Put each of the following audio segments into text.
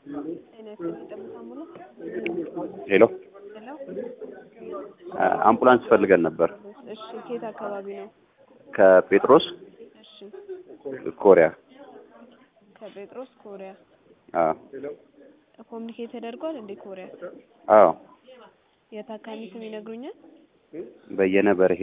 ጤና ይስጥልኝ ጠብታ አምቡላንስ ሄሎ ሄሎ አምቡላንስ ፈልገን ነበር እሺ ከየት አካባቢ ነው ከጴጥሮስ እሺ ኮሪያ ከጴጥሮስ ኮሪያ አዎ ኮሚኒኬት ተደርጓል እንዴ ኮሪያ አዎ የታካሚ ስም ይነግሩኛል በየነ በርሄ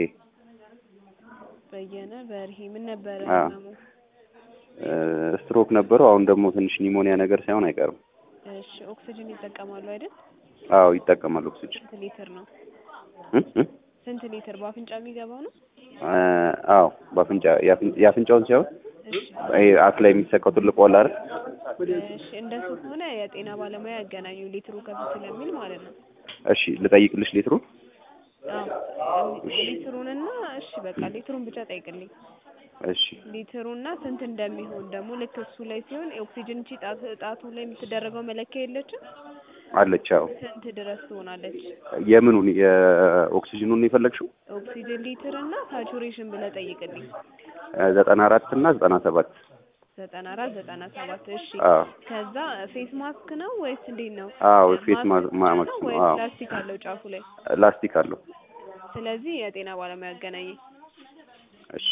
በየነ በርሄ ምን ነበረ አዎ። ህመሙ ስትሮክ ነበረው አሁን ደግሞ ትንሽ ኒሞኒያ ነገር ሳይሆን አይቀርም እሺ ኦክሲጅን ይጠቀማሉ አይደል አዎ ይጠቀማል ኦክሲጅን ስንት ሊትር ነው እ እ ስንት ሊትር በአፍንጫ የሚገባው ነው አዎ በአፍንጫ የአፍን- የአፍንጫውን ሳይሆን እሺ ይሄ አፍ ላይ የሚሰቀው ትልቁ አለ አይደል እሺ እንደሱ ከሆነ የጤና ባለሙያ ያገናኙ ሊትሩ ከፍ ስለሚል ማለት ነው እሺ ልጠይቅልሽ ሊትሩን አዎ ሊትሩንና እሺ በቃ ሊትሩን ብቻ ጠይቅልኝ እሺ ሊትሩና ስንት እንደሚሆን ደግሞ ልክ እሱ ላይ ሲሆን የኦክሲጅን ቺ ጣት ጣቱ ላይ የምትደረገው መለኪያ የለችም አለች አዎ ስንት ድረስ ትሆናለች የምኑን የኦክሲጅኑን የፈለግሽው ኦክሲጅን ሊትር እና ሳቹሬሽን ብለህ ጠይቅልኝ ዘጠና አራት እና ዘጠና ሰባት ዘጠና አራት ዘጠና ሰባት እሺ አዎ ከዛ ፌስ ማስክ ነው ወይስ እንዴት ነው አዎ ፌስ ማስክ ማ- ብቻ ማስክ ነው ነው ወይስ አዎ ላስቲክ አለው ጫፉ ላይ ላስቲክ አለው ስለዚህ የጤና ባለሙያ ያገናኘኝ እሺ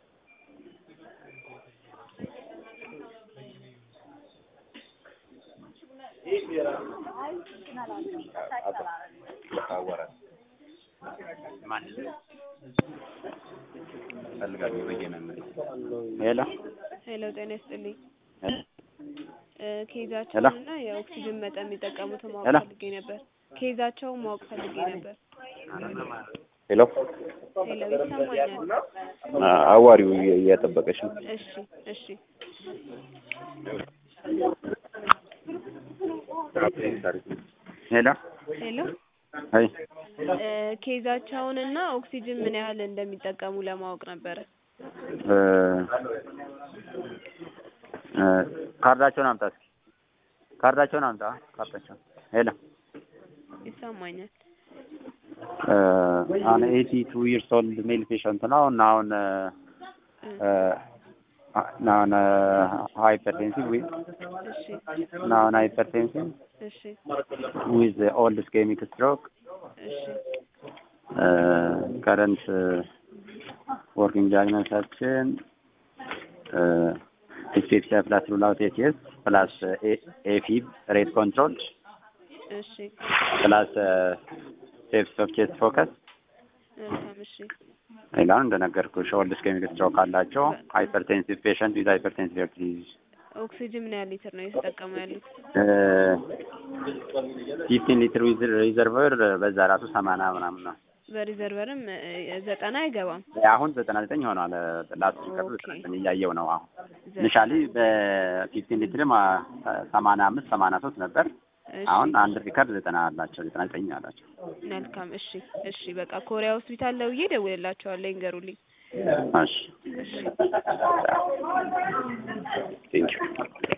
ሄሎ ሄሎ ጤና ይስጥልኝ እ ሄሎ። ኬዛቸውን እና የኦክሲጅን መጠን የሚጠቀሙትን ማወቅ ሄሎ። ፈልጌ ነበር ኬዛቸውን ማወቅ ፈልጌ ነበር ሄሎ ሄሎ ይሰማኛል አ- አዋሪው እየ- እየጠበቀሽ ነው እሺ እሺ ሄሎ ሄሎ አይ እ ኬዛቸውን እና ኦክሲጅን ምን ያህል እንደሚጠቀሙ ለማወቅ ነበረ እ እ ካርዳቸውን አምጣ እስኪ ካርዳቸውን አምጣ ካርዳቸውን ሄሎ ይሰማኛል እ አሁን ኤቲ ቱ ይርስ ኦልድ ሜል ፔሸንት ነው እና አሁን እ እ አሁን ሃይፐርቴንሲቭ ዊዝ እሺ አሁን ሃይፐርቴንሲቭ እሺ ዊዝ ኦልድ ስኬሚክ ስትሮክ እሺ ከረንት ወርኪንግ ዳያግኖሳችን ዲስፔፕሲያ ፕላስ ሩል አውት ኤቲኤስ ፕላስ ኤፊብ ሬት ኮንትሮል እሺ ፕላስ ሴፕስ ኦፍ ቼስት ፎከስ መልካም እሺ ሌላውን እንደነገርኩሽ ኦልድ ስኬሚክ ስትሮክ አላቸው ሃይፐርቴንሲቭ ፔሸንት ዊዝ ሃይፐርቴንሲቭ ሄርት ዲዚዝ ኦክሲጅን ምን ያህል ሊትር ነው እየተጠቀሙ ያሉት ፊፍቲን ሊትር ዊዝ ሪዘርቨር በዛ ራሱ ሰማንያ ምናምን ነው በሪዘርቨርም እ ዘጠና አይገባም አሁን ዘጠና ዘጠኝ ሆኗል ላስት ሪከርዱ ኦኬ። ዘጠና ዘጠኝ እያየው ነው አሁን ዘጠና። ኢኒሻሊ በፊፍቲን ሊትርም ሰማንያ አምስት ሰማንያ ሶስት ነበር እሺ አሁን አንድ ሪከርድ ዘጠና አላቸው ዘጠና ዘጠኝ አላቸው መልካም እሺ እሺ በቃ ኮሪያ ሆስፒታል ደውዬ እደውልላቸዋለሁ ይንገሩልኝ እሺ እሺ ቴንኪው